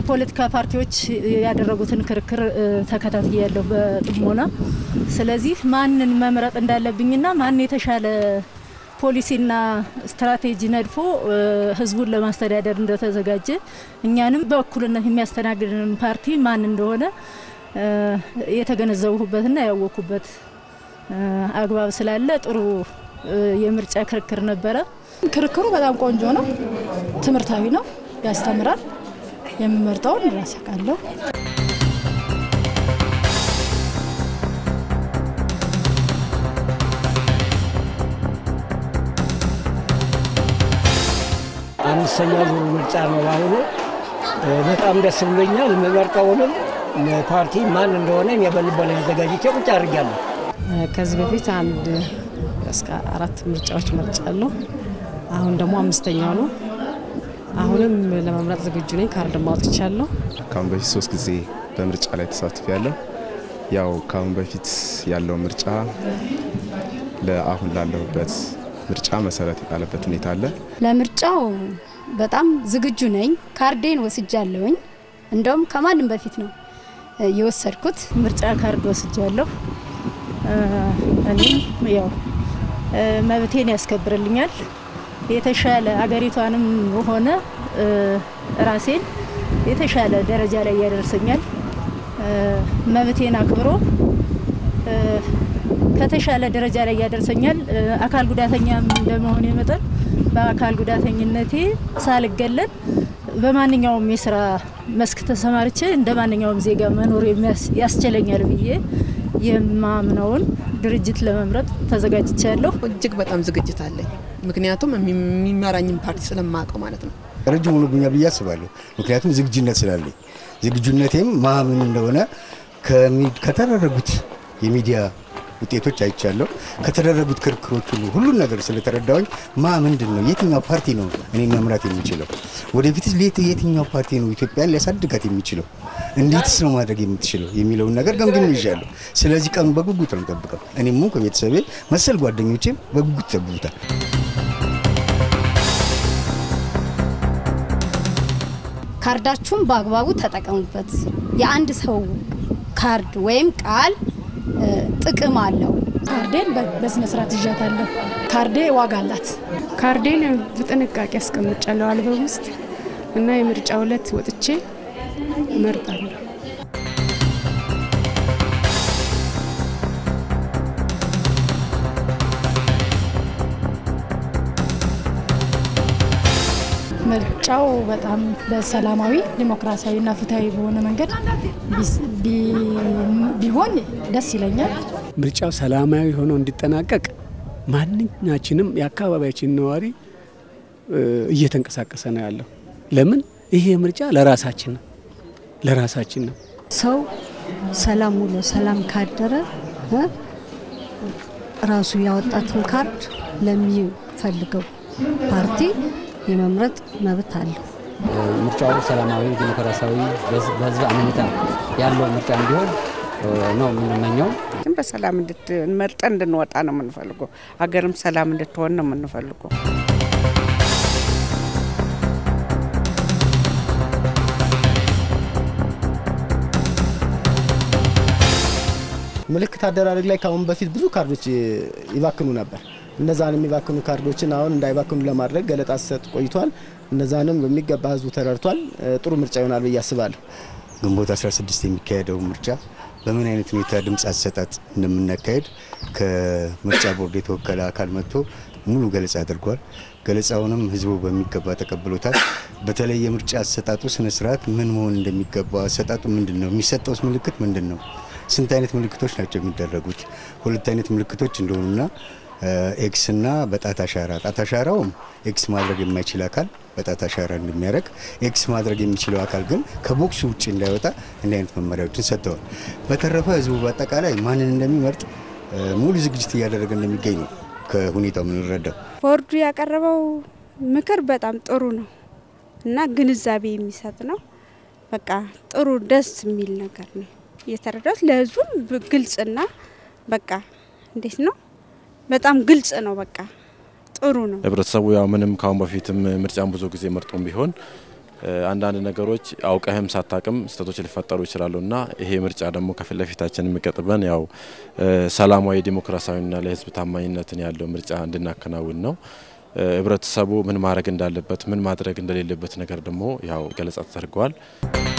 የፖለቲካ ፓርቲዎች ያደረጉትን ክርክር ተከታትያለሁ በጥሞና። ስለዚህ ማንን መምረጥ እንዳለብኝና ማን የተሻለ ፖሊሲና ስትራቴጂ ነድፎ ህዝቡን ለማስተዳደር እንደተዘጋጀ እኛንም በእኩልነት የሚያስተናግድን ፓርቲ ማን እንደሆነ የተገነዘብሁበትና ያወቅኩበት አግባብ ስላለ ጥሩ የምርጫ ክርክር ነበረ። ክርክሩ በጣም ቆንጆ ነው፣ ትምህርታዊ ነው፣ ያስተምራል። የምመርጠውን ራስ አውቃለሁ። አምስተኛ ዙር ምርጫ ነው በአሁኑ። በጣም ደስ ብሎኛል። የምመርጠውንም ፓርቲ ማን እንደሆነ እኔ በልቦና አዘጋጅቼ ቁጭ አድርጊያለሁ። ከዚህ በፊት አንድ እስከ አራት ምርጫዎች መርጫለሁ። አሁን ደግሞ አምስተኛው ነው። አሁንም ለመምረጥ ዝግጁ ነኝ። ካርድ ማውጥቻለሁ። ከአሁን በፊት ሶስት ጊዜ በምርጫ ላይ ተሳትፍ ያለው ያው ከአሁን በፊት ያለው ምርጫ ለአሁን ላለሁበት ምርጫ መሰረት የጣለበት ሁኔታ አለ። ለምርጫው በጣም ዝግጁ ነኝ። ካርዴን ወስጃለሁኝ። እንደውም ከማንም በፊት ነው የወሰድኩት። ምርጫ ካርድ ወስጃለሁ። እኔም ያው መብቴን ያስከብርልኛል። የተሻለ አገሪቷንም ሆነ ራሴን የተሻለ ደረጃ ላይ ያደርሰኛል። መብቴን አክብሮ ከተሻለ ደረጃ ላይ ያደርሰኛል። አካል ጉዳተኛም እንደመሆኔ መጠን በአካል ጉዳተኝነቴ ሳልገለል በማንኛውም የስራ መስክ ተሰማርቼ እንደ ማንኛውም ዜጋ መኖር ያስችለኛል ብዬ የማምነውን ድርጅት ለመምረጥ ተዘጋጅቻለሁ። እጅግ በጣም ዝግጅት አለኝ። ምክንያቱም የሚመራኝን ፓርቲ ስለማውቀው ማለት ነው። ረጅም ሆኖብኛል ብዬ አስባለሁ። ምክንያቱም ዝግጁነት ስላለኝ ዝግጁነቴም ማምን እንደሆነ ከተደረጉት የሚዲያ ውጤቶች አይቻለሁ። ከተደረጉት ክርክሮች ሁሉ ሁሉን ነገር ስለተረዳሁኝ ማ ምንድን ነው የትኛው ፓርቲ ነው እኔ መምራት የሚችለው ወደፊትስ ሌት የትኛው ፓርቲ ነው ኢትዮጵያን ሊያሳድጋት የሚችለው እንዴትስ ነው ማድረግ የምትችለው የሚለውን ነገር ገምግም ይዣለሁ። ስለዚህ ቀኑ በጉጉት ነው ጠብቀው እኔም ሆንኩ ቤተሰቤ መሰል ጓደኞቼም በጉጉት ይጠብቁታል። ካርዳችሁን በአግባቡ ተጠቀሙበት። የአንድ ሰው ካርድ ወይም ቃል ጥቅም አለው። ካርዴን በስነ ስርዓት ይዣታለሁ። ካርዴ ዋጋ አላት። ካርዴን በጥንቃቄ አስቀምጫለሁ አልበም ውስጥ እና የምርጫ ዕለት ወጥቼ እመርጣለሁ። ምርጫው በጣም በሰላማዊ ዲሞክራሲያዊና ፍትሐዊ በሆነ መንገድ ቢሆን ደስ ይለኛል። ምርጫው ሰላማዊ ሆኖ እንዲጠናቀቅ ማንኛችንም የአካባቢያችን ነዋሪ እየተንቀሳቀሰ ነው ያለው። ለምን ይሄ ምርጫ ለራሳችን ነው ለራሳችን ነው። ሰው ሰላም ውሎ ሰላም ካደረ ራሱ ያወጣትን ካርድ ለሚፈልገው ፓርቲ የመምረጥ መብት አለው። ምርጫው ሰላማዊ፣ ዲሞክራሲያዊ፣ በህዝብ አመኔታ ያለው ምርጫ እንዲሆን ነው የምንመኘው። ግን በሰላም መርጠን እንድንወጣ ነው የምንፈልገው። ሀገርም ሰላም እንድትሆን ነው የምንፈልገው። ምልክት አደራረግ ላይ ከአሁን በፊት ብዙ ካርዶች ይባክኑ ነበር። እነዛን የሚባክኑ ካርዶችን አሁን እንዳይባክኑ ለማድረግ ገለጣ ሲሰጥ ቆይቷል። እነዛንም በሚገባ ህዝቡ ተረድቷል። ጥሩ ምርጫ ይሆናል ብዬ አስባለሁ። ግንቦት 16 የሚካሄደው ምርጫ በምን አይነት ሁኔታ ድምፅ አሰጣጥ እንደምናካሄድ ከምርጫ ቦርድ የተወከለ አካል መጥቶ ሙሉ ገለጻ አድርጓል። ገለጻውንም ህዝቡ በሚገባ ተቀብሎታል። በተለይ የምርጫ አሰጣጡ ስነስርዓት ምን መሆን እንደሚገባው አሰጣጡ ምንድን ነው፣ የሚሰጠውስ ምልክት ምንድን ነው፣ ስንት አይነት ምልክቶች ናቸው የሚደረጉት፣ ሁለት አይነት ምልክቶች እንደሆኑና ኤክስ እና በጣት አሻራ ጣት አሻራውም ኤክስ ማድረግ የማይችል አካል በጣት አሻራ እንደሚያደርግ ኤክስ ማድረግ የሚችለው አካል ግን ከቦክሱ ውጭ እንዳይወጣ እንዲህ አይነት መመሪያዎችን ሰጥተዋል። በተረፈ ህዝቡ በአጠቃላይ ማንን እንደሚመርጥ ሙሉ ዝግጅት እያደረገ እንደሚገኝ ነው ከሁኔታው የምንረዳው። ቦርዱ ያቀረበው ምክር በጣም ጥሩ ነው እና ግንዛቤ የሚሰጥ ነው። በቃ ጥሩ ደስ የሚል ነገር ነው የተረዳት ለህዝቡም ግልጽና በቃ እንዴት ነው በጣም ግልጽ ነው። በቃ ጥሩ ነው። ህብረተሰቡ ያው ምንም ካሁን በፊትም ምርጫን ብዙ ጊዜ መርጦም ቢሆን አንዳንድ ነገሮች አውቀህም ሳታቅም ስህተቶች ሊፈጠሩ ይችላሉ እና ይሄ ምርጫ ደግሞ ከፊት ለፊታችን የሚቀጥበን ያው ሰላማዊ ዲሞክራሲያዊና ለህዝብ ታማኝነትን ያለው ምርጫ እንድናከናውን ነው። ህብረተሰቡ ምን ማድረግ እንዳለበት ምን ማድረግ እንደሌለበት ነገር ደግሞ ያው ገለጻ ተደርገዋል።